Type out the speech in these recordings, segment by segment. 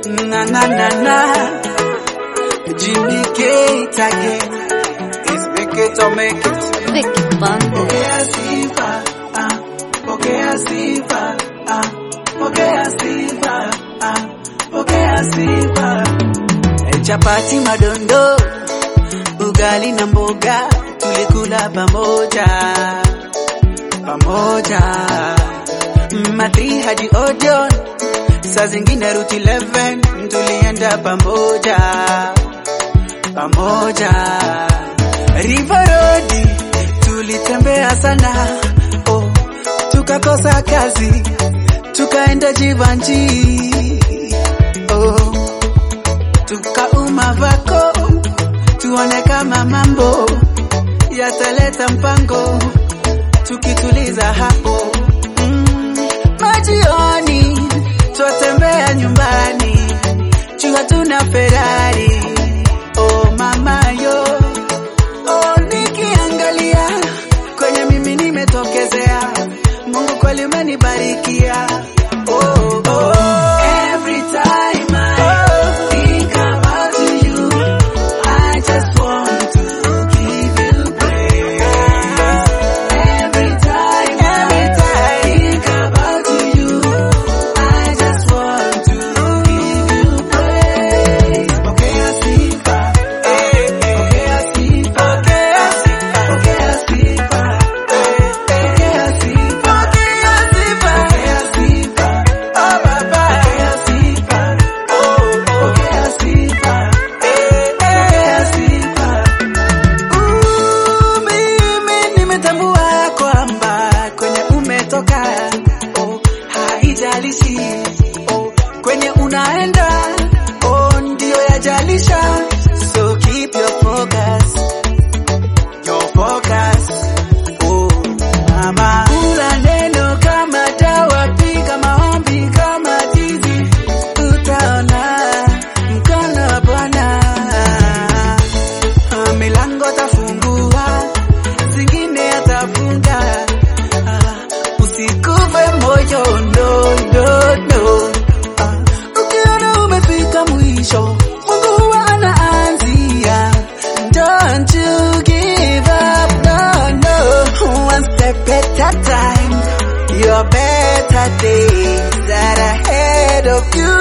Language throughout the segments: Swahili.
Na na na na. Jimmy Gate again. It's make it or make it. Vicky Bando. Pokea sifa, ah. Pokea sifa, ah. Pokea sifa, ah. Pokea sifa. Eh, Chapati madondo, ugali na mboga, tulikula pamoja pamoja. Mathi hadi Odeon, saa zingine Route 11 tulienda pamoja pamoja. River Road tulitembea sana, oh, tukakosa kazi, tukaenda Jivanji, oh, tukauma vako, tuone kama mambo yataleta mpango, tukituliza hapo mm, majioni twatembea nyumbani, juu hatuna Ferrari, oh mama yo Oh, nikiangalia kwenye mimi nimetokezea, Mungu kweli umenibarikia. Oh, oh. Every time I think about you, I just want to give you praise. Every time, every time I think about you, I just want to give you praise. Pokea sifa, eh, pokea sifa, pokea sifa, pokea sifa, eh, pokea sifa, pokea sifa, pokea sifa, oh Baba, pokea sifa, oh, pokea sifa, eh, pokea sifa. Uh, mimi nimetambua kwamba kwenye umetoka, oh, haijalishi oh, kwenye unaenda oh, ndio yajalisha, so keep your focus, your focus oh, mama. Kula neno kama dawa, piga maombi kama tizi, utaona mkono wa Bwana. Ah, milango tafungua, zingine atafunga. Ah, Usikufe moyo, no, no, no. Ah, Ukiona umefika mwisho, Mungu huwa anaanzia. Don't you give up, no, no. One step at a time. Your better days are ahead of you.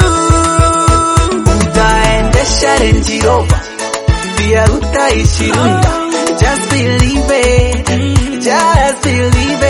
Utaendesha Range Rover pia utaishi Runda. Just believe it, just believe